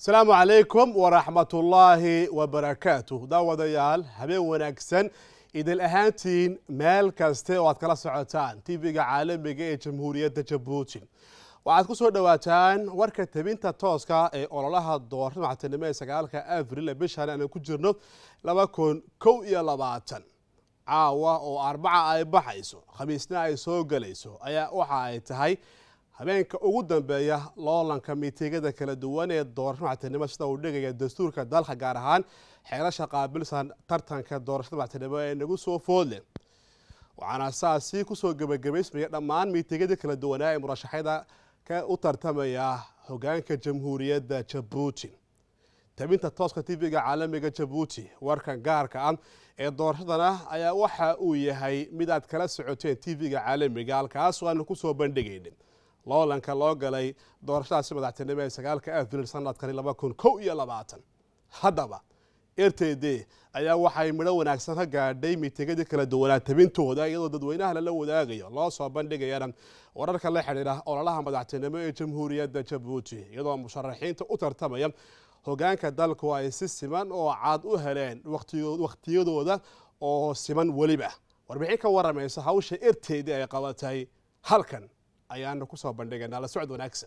asalaamu calaykum waraxmatullaahi wabarakaatuh daawadayaal habeen wanaagsan idil ahaantiin meel kaste oo aad kala socotaan tv-ga caalamiga ee jamhuuriyadda jabuuti waxaad ku soo dhowaataan warka tabinta tooska ee ololaha doorashada maxatinimo ee sagaalka abril ee bishan aanu ku jirno laba kun kow iyo labaatan caawa oo arbaca ay baxayso khamiisna ay soo gelayso ayaa waxa ay tahay habeenka ugu dambeeya loolanka miitigada kala duwan ee doorashada maxatinimo sida uu dhigaya dastuurka dalka gaar ahaan xeelasha qaabilsan tartanka doorashada maxatinimo ee nagu soo foodle waxaana saasi kusoo gebagabaysmaya dhammaan miitigada kala duwanaa ee murashaxyada ka u tartamaya hogaanka jamhuuriyadda jabuuti tabinta tooska tv-ga caalamiga jabuuti warkan gaarka ah ee doorashadana ayaa waxa uu yahay mid aad kala socoteen tv-ga caalamiga halkaasoo aanu kusoo bandhigaynin loolanka loo galay doorashadaasi madaxtinimo ee sagaalka abril sanadkani laba kun kow iyo labaatan haddaba r t d ayaa waxay midho wanaagsan ka gaadhay miitigadii kala duwanaa tabintooda iyadoo dadweynaha lala wadaagayo loo soo bandhigayana wararka la xidhiidha ololaha madaxtinimo ee jamhuuriyadda jabuuti iyadoo musharaxiinta u tartamaya hogaanka dalku ay si siman oo cad u heleen wakhtiyadooda oo siman weliba warbixin ka waramaysa hawsha r t d ay qabatay halkan ayaanu kusoo bandhigaynaa la socod wanaagsan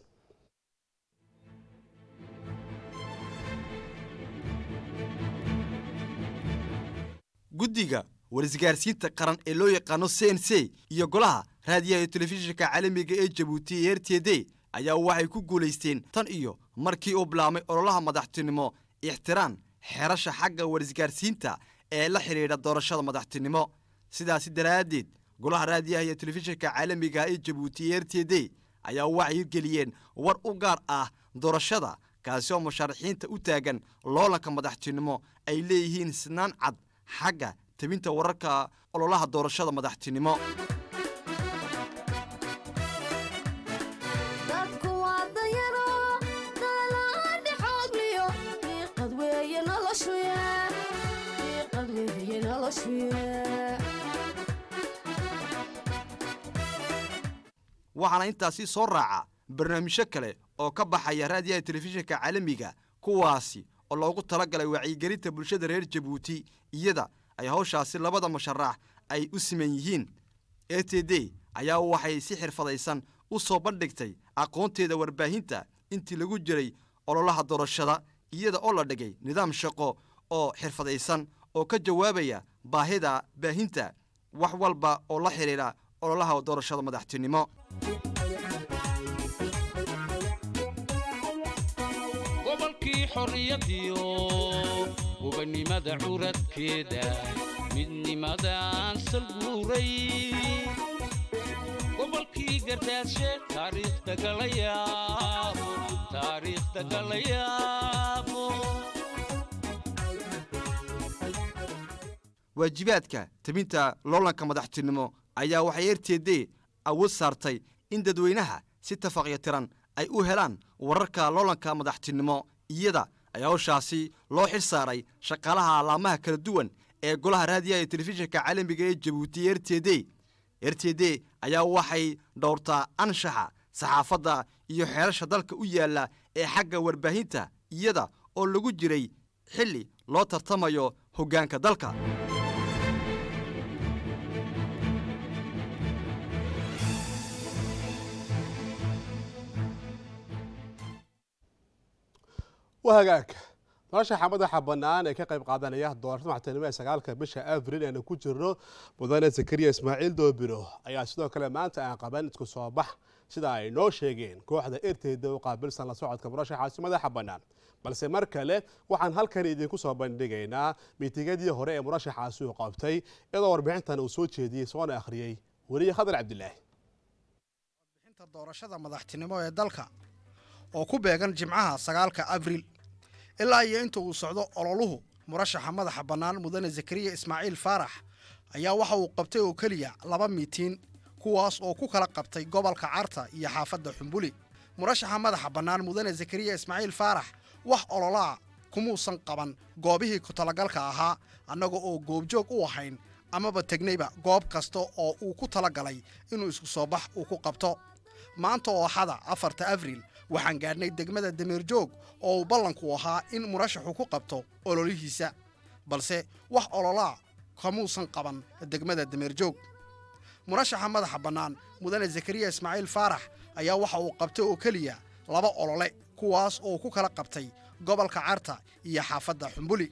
guddiga war-isgaarsiinta qaran ee loo yaqaano c n c iyo golaha raadiyaha iyo telefishinka caalamiga ee jabuuti ee r t d ayaa waxay ku guulaysteen tan iyo markii uu bilaabmay ololaha madaxtinimo ixtiraan xerasha xagga war-isgaarsiinta ee la xidhiidha doorashada madaxtinimo sidaasi daraaddeed golaha raadiyaha iyo telefishinka caalamiga ee jabuuti ee r t d ayaa waxay hirgeliyeen war u gaar ah doorashada kaasi oo musharaxiinta u taagan loolanka madaxtinimo ay leeyihiin sinaan cad xagga tabinta wararka ololaha doorashada madaxtinimo waxaana intaasi soo raaca barnaamijyo kale oo ka baxaya raadiyaha telefishinka caalamiga kuwaasi oo loogu talagalay wacyigelinta bulshada reer jabuuti iyada ay hawshaasi labada musharax ay u siman yihiin e t d ayaa waxay si xirfadaysan u soo bandhigtay aqoonteeda warbaahinta intii lagu jiray ololaha doorashada iyada oo la dhigay nidaam shaqo oo xirfadaysan oo ka jawaabaya baahida baahinta wax walba oo la xidhiidha ololaha doorashada madaxtinimo gobolkii xorriyadiyo gobannimada curadkeeda midnimadaan salguuray gobolkii gardaashe taariikhda galayaabo taariikhda galayaabo waajibaadka tabinta loolanka madaxtinimo ayaa waxay r t d awood saartay in dadweynaha si tafaqyo tiran ay u helaan wararka loolanka madaxtinimo iyada ayaa hawshaasi loo xil saaray shaqaalaha alaamaha kala duwan ee golaha raadiyaha iyo telefishinka caalamiga ee jabuuti r t d r t d ayaa waxay dhowrtaa anshaxa saxaafadda iyo xeerasha dalka u yaalla ee xagga warbaahinta iyada oo lagu jiray xilli loo tartamayo hoggaanka dalka wahagaag noloshaxa madaxa bannaan ee ka qayb qaadanaya doorashada maxatinimo ee sagaalka bisha abril eanu ku jirno mudane zakariya ismaaciil doobiro ayaa sidoo kale maanta aan qaban isku soo bax sida ay noo sheegeen kooxda erteyda u qaabilsan la socodka murashaxaasi madaxa bannaan balse mar kale waxaan halkan idinku soo bandhigaynaa miitigadii hore ee murashaxaasi uu qabtay iyadoo warbixintan uu soo jeediyey soona akhriyey weliye khadar cabdilaahi warbixinta doorashada madaxtinimo ee dalka oo ku beegan jimcaha sagaalka abriil ilaa iyo inta uu socdo ololuhu murashaxa madaxa bannaan mudane zakariya ismaaciil faarax ayaa waxa uu qabtay oo keliya laba miitiin kuwaas oo ku kala qabtay gobolka carta iyo xaafadda xumbuli murashaxa madaxa bannaan mudane zakariya ismaaciil faarax wax ololaa kumuusan qaban goobihii ku-talagalka ahaa annaga oo goobjoog u ahayn amaba tegnayba goob kasta oo uu ku talagalay inuu isku soo bax uu ku qabto maanta oo axada afarta abriil waxaan gaadhnay degmada dameerjoog oo uu ballanku ahaa in murashaxu ku qabto ololihiisa balse wax ololaa kamuusan qaban degmada dameerjoog murashaxa madaxa bannaan mudane zakariya ismaaciil faarax ayaa waxa uu qabtay oo keliya laba olole kuwaas oo ku kala qabtay gobolka carta iyo xaafadda xumbuli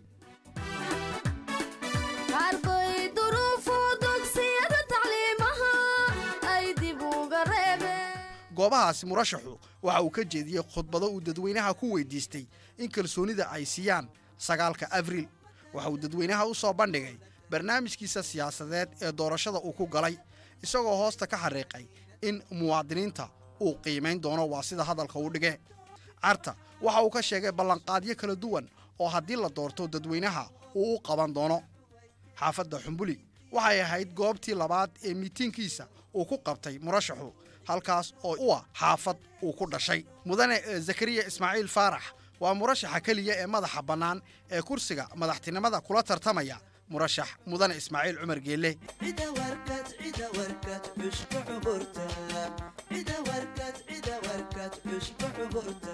arday duruufu dugsiyada tacliimaha ay dib uga reebeen goobahaasi murashaxu waxa uu ka jeediyey khudbado uu dadweynaha ku weydiistay in kalsoonida ay siiyaan sagaalka abriil waxa uu dadweynaha u soo bandhigay barnaamijkiisa siyaasadeed ee doorashada uu ku galay isagoo hoosta ka xariiqay in muwaadiniinta uu qiimayn doono waa sida hadalka uu dhige carta waxa uu ka sheegay ballanqaadyo kala duwan oo haddii la doorto dadweynaha uu u qaban doono xaafadda xumbuli waxay ahayd goobtii labaad ee miitiinkiisa uu ku qabtay murashaxu halkaas oo u ah xaafad uu ku dhashay mudane eh, zakariya ismaaciil faarax waa murashaxa keliya ee madaxa bannaan ee kursiga madaxtinimada kula tartamaya murashax mudane ismaaciil cumar geelle cida warkad cida warkad cushba cuburta cida warkad cida warkad cushba cuburta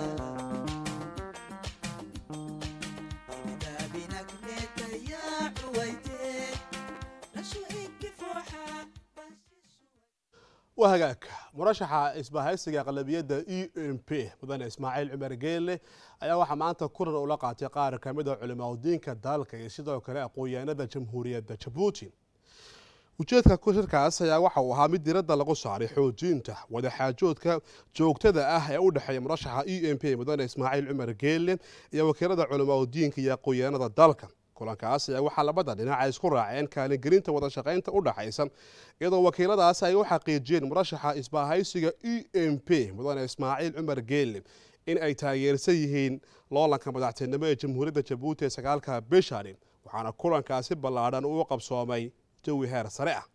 daabinagneeta yaa cuwayte rashu inki fooxa waa hagaag murashaxa isbahaysiga aqlabiyadda e m p mudane ismaaciil cumar geelle ayaa waxaa maanta kulan ula qaatay qaar ka mid a culimaudiinka dalka iyo sidoo kale aqoon-yahanada jamhuuriyadda jabuuti ujeedka shirkaas ayaa waxa uu ahaa mid diradda lagu saaray xoojinta wadaxaajoodka joogtada ah ee u dhexeeya murashaxa e m p mudane ismaaciil cumar geelle iyo wakiilada culimaudiinka iyo aqoon-yahanada dalka kulankaas ayaa waxaa labada dhinac ay isku raaceen kaalingelinta wada shaqaynta u dhaxaysa iyadoo wakiiladaas ay u xaqiijiyeen murashaxa isbahaysiga e m p mudane ismaaciil cumar geelle in ay taageersan yihiin loolanka madaxtinimo ee jamhuuriyadda jabuuti ee sagaalka bishani waxaana kulankaasi ballaadhan uu qabsoomay jawi heer sare ah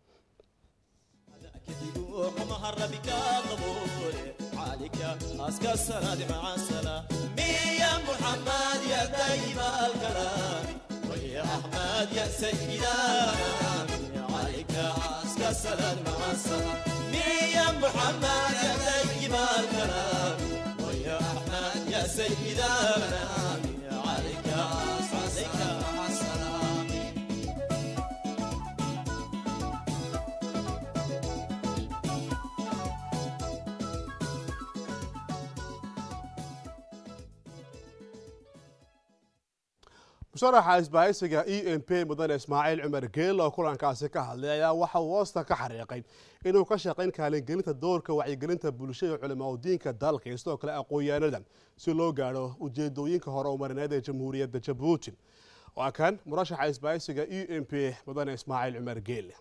musharaxa isbahaysiga e m p mudane ismaaciil cumar geelle oo kulankaasi ka hadlay ayaa waxa uu hoosta ka xariiqay inuu ka shaqayn kaalingelinta doorka wacyigelinta bulshada culimaudiinka dalka iyo sidoo kale aqoon-yahanada si loo gaadho ujeedooyinka hore umarineed ee jamhuuriyadda jabuuti waa kan murashaxa isbahaysiga e m p mudane ismaaciil cumar geelle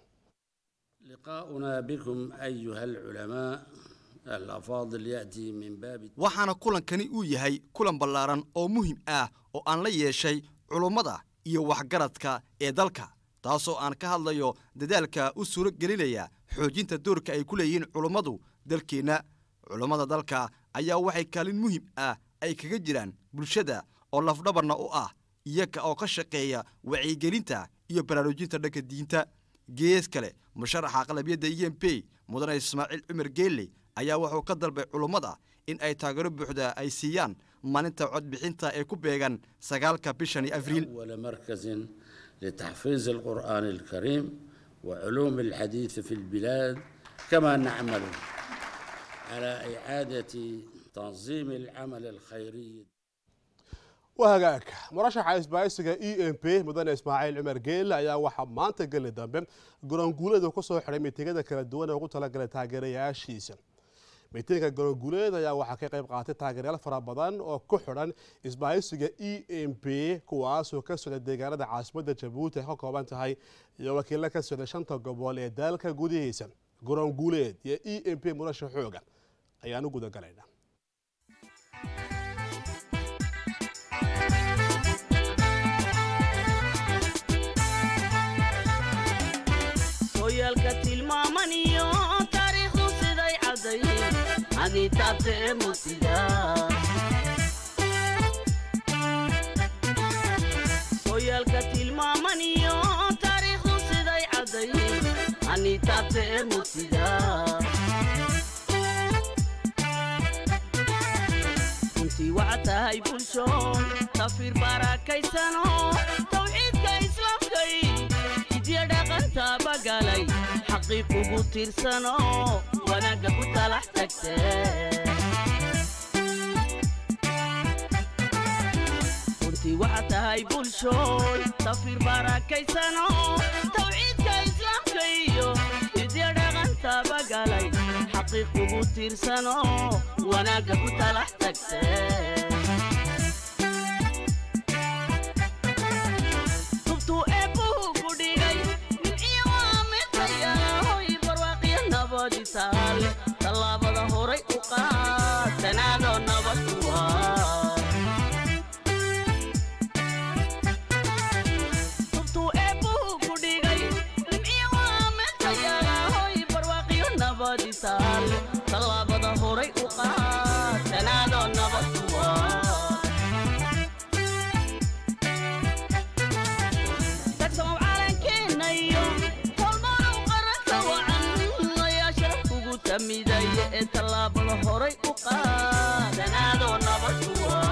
لقاؤنا بكم أيها العلماء الأفاضل يأتي من باب waxaana kulankani uu yahay kulan ballaaran oo muhiim ah oo aan la yeeshay culummada iyo waxgaradka ee dalka taasoo aan ka hadlayo dadaalka u suuro gelinaya xoojinta doorka ay ku leeyihiin culummadu dalkeenna culummada dalka ayaa waxay kaalin muhiim ah ay kaga jiraan bulshada oo lafdhabarna u ah iyaga oo ka shaqeeya wacyigelinta iyo baraarujinta dhanka diinta gees kale musharaxa aqlabiyadda e m p mudane ismaaciil cumar geelle ayaa wuxuu ka dalbay culummada in ay taageero buuxda ay siiyaan maalinta codbixinta ee ku beegan sagaalka bishani abriil أول مركز لتحفيظ القرآن الكريم وعلوم الحديث في البلاد كما نعمل على إعادة تنظيم العمل الخيري waa hagaag murashaxa isbahaysiga e m p mudane ismaaciil cumar geelle ayaa waxaa maanta geli dambe garoonguuleeda ku soo xidhay miitingada kala duwan ee ugu talagalay taageerayaashiisa miitinka garoonguuleed ayaa waxaa ka qayb qaatay taageerayaal fara badan oo ku xidhan isbahaysiga e m p kuwaasoo ka socda deegaanada caasimadda jabuuti ay ka kooban tahay iyo wakiilo ka socda shanta gobol ee dalka gudihiisa garoonguuleed iyo e m p murasha xooga ayaan u gudagalaynaa hoyaalka tilmaaman iyo taariikhdu siday caddayn aditaabta ee mutida hoyaalka tilmaaman iyo taariikhdu siday caddayn anitaabta ee mutida waxaad tahay bulshoon tafiir barakaysanoo tawxiidka islaamkay hidya dhaqanta bagalay xaqiiq ugu tiirsanoo wanaagga ku talax tagtee runtii waxaad tahay bulshooy tafiir barakaysanoo tawxiidka islaamka iyo hidya dhaqanta bagalay xaqiiq ugu tiirsanoo wanaagga ku talax tagtee tubtuu eebbuhu ku dhigay nimciyo waa midtayahoy barwaaqiyo nabadi taale tallaabada horay u qaad tanaadoo nabad ku waa tubtuu eebbuhu ku dhigay nimciyo waa midtayahoy barwaaqiyo nabadi taale tallaabada horay u qaad tanaadoo nabad ku waa tagsow calankeennayo tolmanow qaranka wacan ayaa sharaf kugu tamidaya ee tallaabada horay u qaadanaadoo nabad kuwa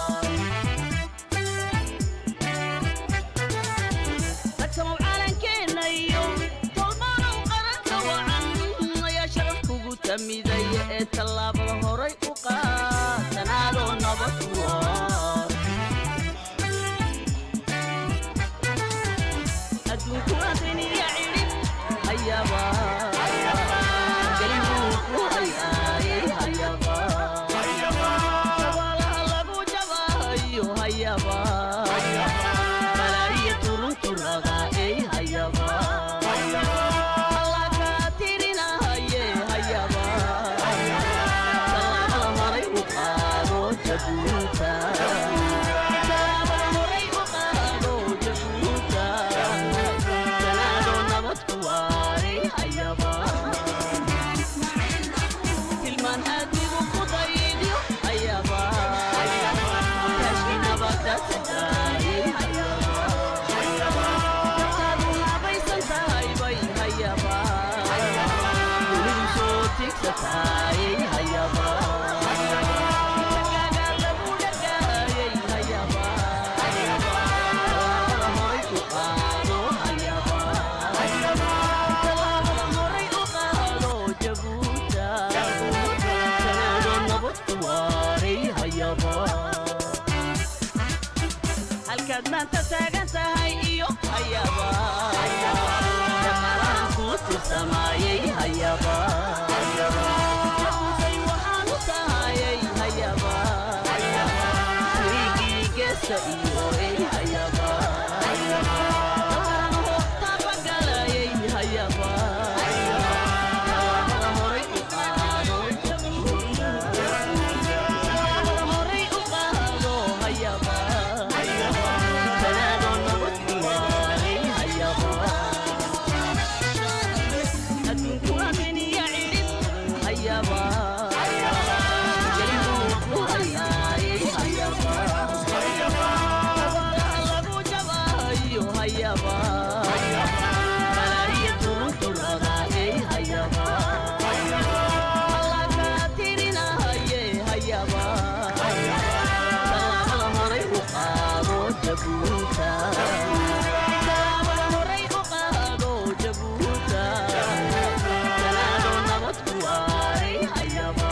tagsow calankeennayo tolmanow qaranka wacan ayaa sharaf kugu tamidaya ee tallaabada horay u qaadanaadoo nabad kuwa adduunku adiniya cidhib hayaba gelibuu ku hayaayay hayaba sabaalaha lagu jabahayo hayaba malaayiya turunturada ey hayaba alla kaa tirinahaye hayaba salaamada horay u qaado jabuuta salaamada horay u qaado jabuuta tanaado nabad ku waaray hayaba tilmaan aadigu ku daydiyo hayaba kaashi nabada sadaayay hayaba dadkaadu habaysan tahay bay hayaba dunidu soo tigsataayay hayaba tagaaga lagu dhagaayay hayaba tallaabada horay u qaado hayaba tallaabada horay u qaado jabuuta tanaado nabad ku waaray hayaba halkaad maanta taagan tahay iyo hayaba shaqalahan kuu tirsamaayay hayaba jabuusay waxaan u tahayay hayaba wiigii geesta iyo ey hayaba dalkan hoobta bagalayay hayaba tallaabada horay u qaado jabuuta tallaabada horay u qaado hayaba tanaado nabad ku waaray hayaba adduunku aminiya cidhib hayaba gelibuu ku hayaayay hayaba sabaalaha lagu jabahayo hayaba malaayiya turunturada ey hayaba alla kaa tirinahaye hayaba tallaabada horay u qaado jabuuta tallaabada horay u qaado jabuuta tanaado nabad ku waaray hayaba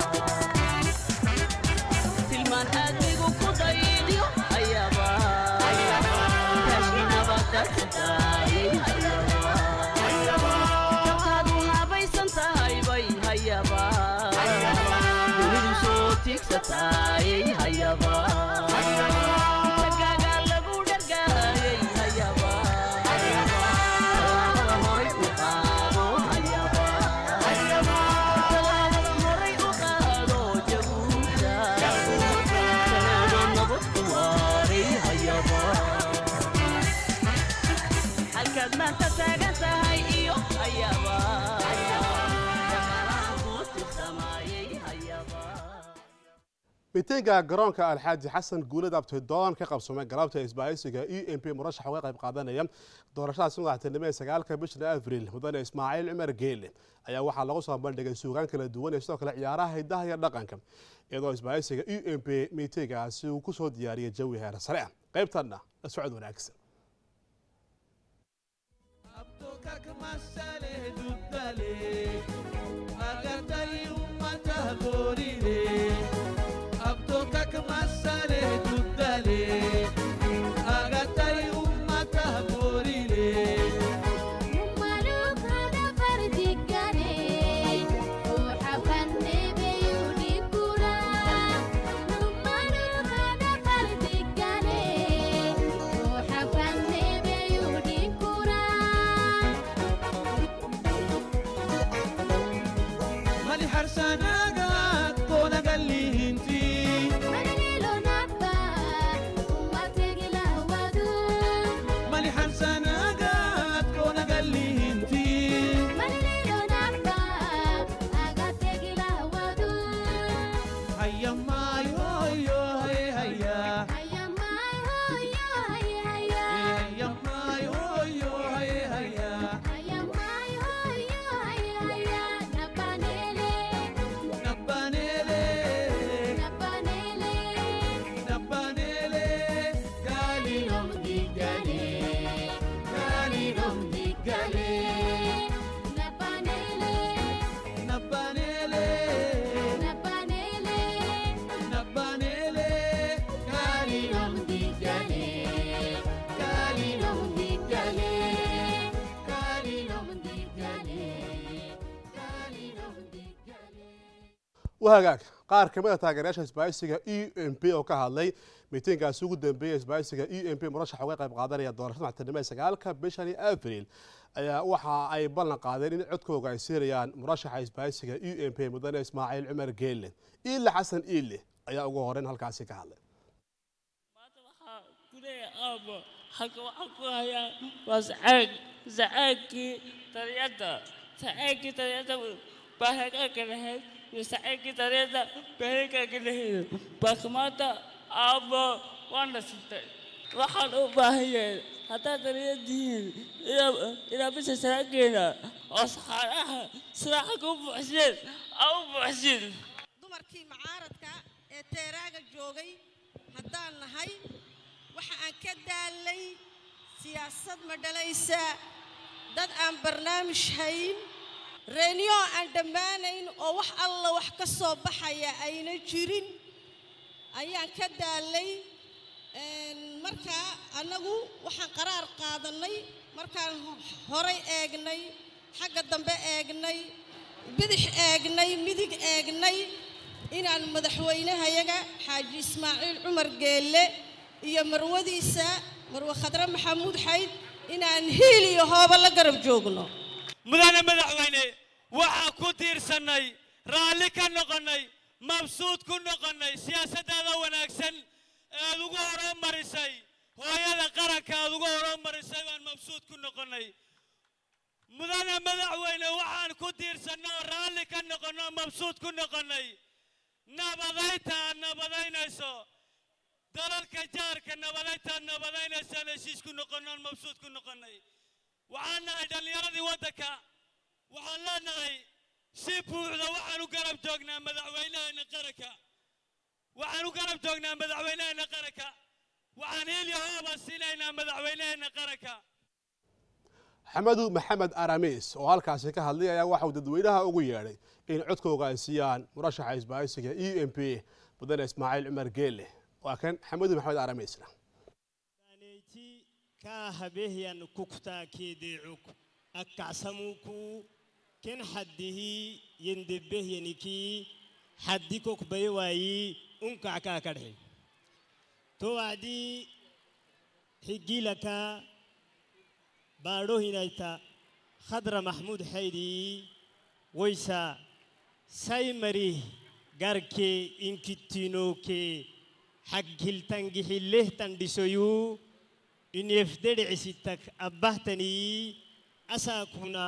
tilmaan aadigu ku daydiyo hayaba kaashi nabada sadaayay hayaba dadkaadu habaysan tahay bay hayaba dunidu soo tigsataayay hayaba tagaaga lagu dhargaayay hayaba tallaabada horay u qaado hayaba tallaabada horay u qaado jabuuta tanaado nabad ku waaray hayaba halkaad maanta taagan tahay iyo hayaba shaqalahan kuu tirsamaayay hayaba miitiinka garoonka alxaaji xasan guulad abtidoon ka qabsoomay galabta isbaahaysiga e m p murashax uga qayb qaadanaya doorashadaasi madaxtinimo ee sagaalka bisha abriil mudane ismaaciil cumar geele ayaa waxaa lagu soo bandhigay suugaan kala duwan iyo sidoo kale ciyaaraha hidaha iyo dhaqanka iyadoo isbaahaysiga e m p miitiinkaasi uu kusoo diyaariyay jawi heer sare ah qaybtanna la socod wanaagsan wahagaag qaar ka mid a taageerayaasha isbaahaysiga e m p oo ka hadlay miitiinkaasi ugu dambeeyay isbaahaysiga e m p murashax uga qayb qaadanaya doorashada madaxtinimo ee sagaalka bishani abriil ayaa waxa ay ballan qaadeen in codkooga ay siinayaan murashaxa isbaahaysiga e m p mudane ismaaciil cumar geelle iile xasan iile ayaa ugu horeyn halkaasi ka hadlay aabo halka waxaan ku hayaa waa sacaag sacaagkii dariyadda sacaagkii dariyadda baa hagaagka lahayd iyo sacaagkii dariyadda baa hagaagka lahayd baaka maanta aabo waana sintay waxaan u baahanyahay haddaad dariyadihiin ilaa bisa saraageena oo saxaaraha siraaxa ku buuxseen aa u buuxsin dumarkii macaaradka ee teeraaga joogay haddaan nahay waxa aan ka daalnay siyaasad ma dhalaysa dad aan barnaamij hayn reenyo aan dhammaanayn oo wax alla wax ka soo baxaya ayna jirin ayaan ka daalnay markaa annagu waxaan qaraar qaadannay markaan horay eegnay xagga dambe eegnay bidix eegnay midig eegnay inaan madaxweynahayaga xaaji ismaaciil cumar geelle iyo marwadiisa marwe khadre maxamuud xayd inaan hiil iyo hooba la garab joogno mudane madaxweyne waxaa ku tiirsannay raalli ka noqonnay mabsuud ku noqonnay siyaasaddaada wanaagsan ead ugu horumarisay hooyada qaranka aad ugu horumarisay baan mabsuud ku noqonnay mudane madaxweyne waxaan ku tiirsannay oo raalli ka noqonno oo mabsuud ku noqonnay nabadaynta aad nabadaynayso dalalka jaarka nabadayntaad nabadaynaysaan heshiis ku noqonnoon mabsuud ku noqonnay waxaan nahay dhallinyaradii waddanka waxaan leenahay si buuxda waxaan u garab joognaa madaxweynaheena qaranka waxaan u garab joognaa madaxweynaheena qaranka waxaan hiilyo hooba siinaynaa madaxweynaheena qaranka xamadu maxamed aramis oo halkaasi ka hadlay ayaa waxa uu dadweynaha ugu yeedhay in codkooga ay siiyaan murashaxa isbaahaysiga e m p mudane ismaaciil cumar geelle waa kan xamadu maxamed aramisna كاهبهيان كوكتا كيديعوك أكعسموكو كن حده يندبهيانكي حديكوك بيواي أنكا كاكره توعدي حجيلك بارو هنايتا خضر محمود حيدي ويسا سايمري غاركي إنكتينوكي حقلتنجي حليه تندسويو inefdedhicisitak abbahtanii asaakuna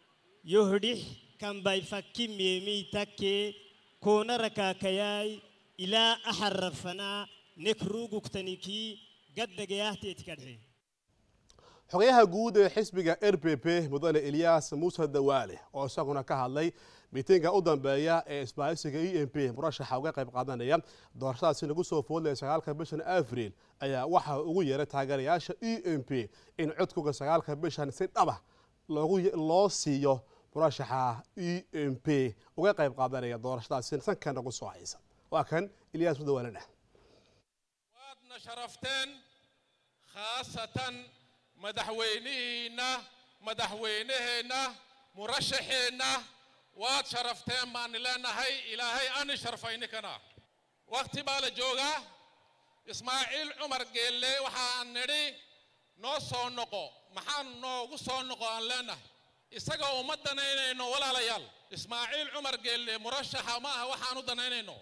yohdhih kanbay fakki meemii takke koona rakaakayaay ilaa axarrafanaa nekruugugtanikii gaddagayahteetikadhe xogayaha guud ee xisbiga r b p mudane eliyas muuse dawaale oo isaguna ka hadlay miitiinka u dambeeya ee isbaahisiga e m p murashaxa uga qayb qaadanaya doorashadaasi lagu soo foodlaya sagaalka bishan avril ayaa waxa ugu yeeray taageerayaasha e m p in codkuga sagaalka bishan si dhaba loo siiyo murashaxa e m p uga qayb qaadanaya doorashadaasi sankan ugu soo haysa waa kan eliyas muuse dawaalena waadna sharafteen khaasatan madaxweynihiinna madaxweynaheenna murashaxeenna waad sharafteen baani leenahay ilaahay ani sharfaynikana wakhti baa la joogaa ismaaciil cumar geelle waxaan nidhi noo soo noqo maxaan noogu soo noqo aan leenahay isagoo uma danaynayno walaalayaal ismaaciil cumar geelle murashaxa ma aha waxaan u danaynayno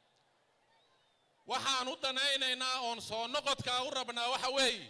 waxaan u danaynaynaa oon soo noqodkaa u rabnaa waxa weeye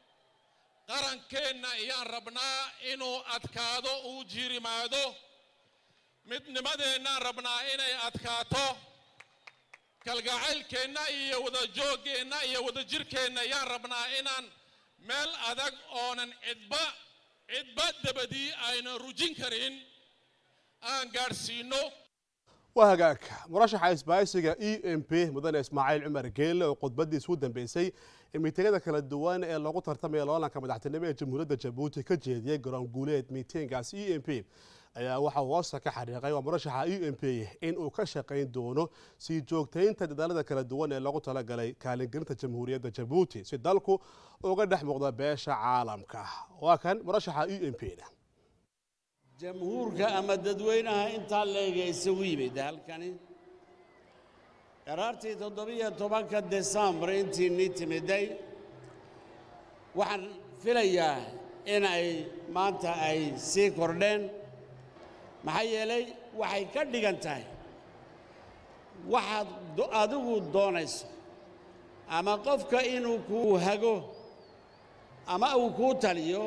qarankeenna iyaan rabnaa inuu adkaado uu jiirimaado midnimadeennaan rabnaa inay adkaato kalgacaylkeenna iyo wadajooggeenna iyo wadajirkeenna yaan rabnaa inaan meel adag oonan cidba cidba dabadii aynan rujin karin aan gaadhsiinno waa hagaag murashaxa isbaahisiga e m p mudane ismaaciil cumar geelle oo khudbadiisa u dambeysay ee miitiingada kala duwan ee loogu tartamaya loolanka madaxtinimo ee jamhuuriyadda jabuuti ka jeediyey garoon guuleed miitiingaas e m p ayaa waxa uu hoosta ka xariiqay waa murashaxa e m p in uu ka shaqayn doono sii joogtaynta dadaalada kala duwan ee loogu talagalay kaalingelinta jamhuuriyadda jabuuti si dalku uga dhex muuqda beesha caalamka waa kan murashaxa e m p na jamhuurka ama dadweynaha intaa leega isugu yimid halkani qaraartii toddobiyo tobanka desembar intii nii timiday waxaan filayaa in ay maanta ay sii kordheen maxaa yeelay waxay ka dhigan tahay waxaad adigu doonayso ama qofka inuu kuu hago ama uu kuu taliyo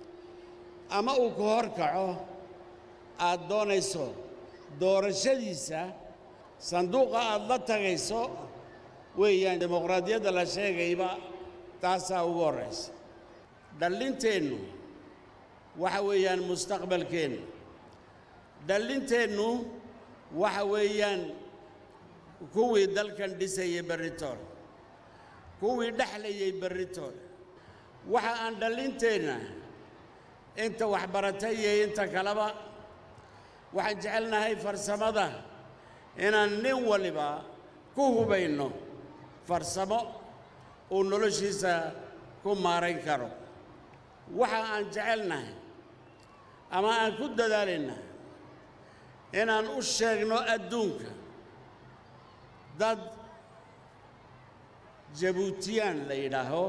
ama uu ku hor kaco aad doonayso doorashadiisa sanduuqa aad la tagayso weeyaan dimuqraadiyadda la sheegayba taasaa ugu horraysa dhallinteennu waxa weeyaan mustaqbalkeennu dhallinteennu waxa weeyaan kuwii dalkan dhisayay berritoole kuwii dhexlayay berritoole waxa aan dhallinteenna inta waxbaratay iyo inta kaleba waxaan jecelnahay farsamada inaan nin waliba ku hubayno farsamo uu noloshiisa ku maarayn karo waxa aan jecelnahay ama aan ku dadaalayna inaan u sheegno adduunka dad jabuutiyaan la yidhaaho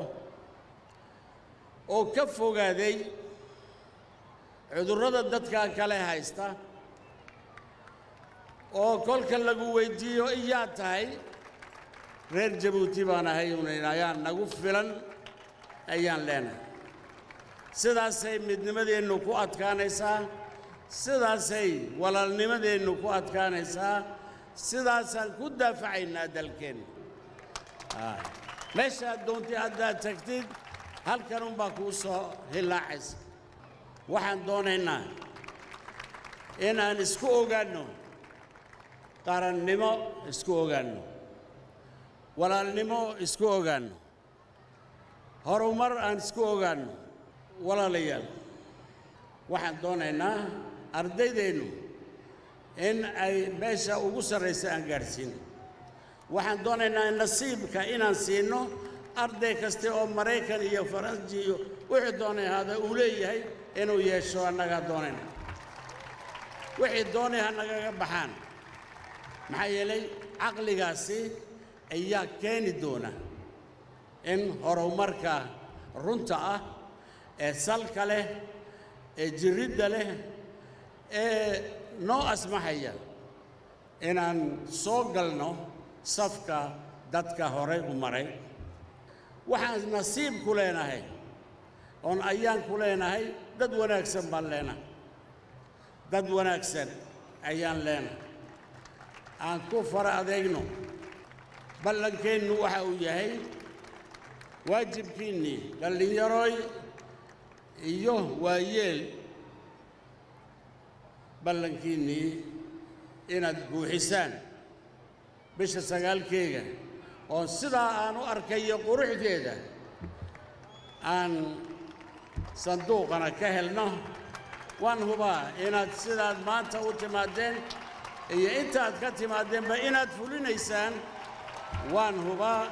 oo ka fogaaday cudurrada dadka kale haysta oo kolka lagu weyddiiyo iyaa tahay reer jabuuti baan ahay unayn ayaa nagu filan ayaan leenahay sidaasay midnimadeennu ku adkaanaysaa sidaasay walaalnimadeennu ku adkaanaysaa sidaasaan ku daafacaynaa dalkeenna meeshaad doontay haddaad tagtid halkan unbaa kuu soo hillaacaysa waxaan doonaynaa inaan isku ogaanno qarannimo isku ogaanno walaalnimo isku ogaanno horumar aan isku ogaanno walaalayaal waxaan doonaynaa ardaydeennu in ay meesha ugu sarraysa aan gaadhsiino waxaan doonaynaa nasiibka inaan siinno arday kaste oo maraykan iyo faranji iyo wixii doonay ahaada uu leeyahay inuu yeesho annagaa doonayna wixii doonay ha nagaga baxaan maxaa yeelay caqligaasi ayaa keeni doona in horumarka runta ah ee salka leh ee jirridda leh ee noo asmaxaya inaan soo galno safka dadka horay u maray waxaan nasiib ku leenahay oon ayaan ku leenahay dad wanaagsan baan leenahay dad wanaagsan ayaan leenahay aan ku fara adeegno ballankeennu waxa uu yahay waajibkiinnii dhallinyaroy iyo waayeel ballankiinnii inaad buuxisaan bisha sagaalkeega oo sidaa aan u arkayo quruxdeeda aan sanduuqana ka helno waan hubaa inaad sidaad maanta u timaadeen iyo intaad ka timaadeenba inaad fulinaysaan waan hubaa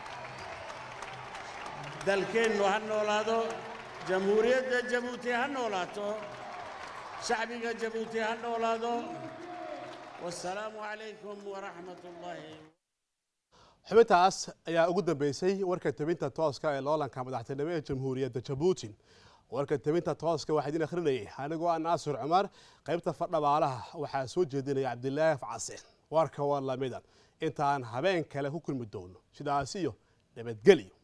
dalkeennu ha noolaado jamhuuriyadda jabuuti ha noolaato shacbiga jabuuti ha noolaado wasalaamu calaykum waraxmat ullaahi xubintaas ayaa ugu dambeysay warka tebinta tooska ee loolanka madaxtinimo ee jamhuuriyadda jabuuti warka tebinta tooska waxaa idin akhrinayay anigoo ah naasir cumar qaybta fadhabaalaha waxaa soo jeedinaya cabdilaahi facase warka waa lamida intaan habeen kale ku kulmi doono sidaas iyo nabadgelyo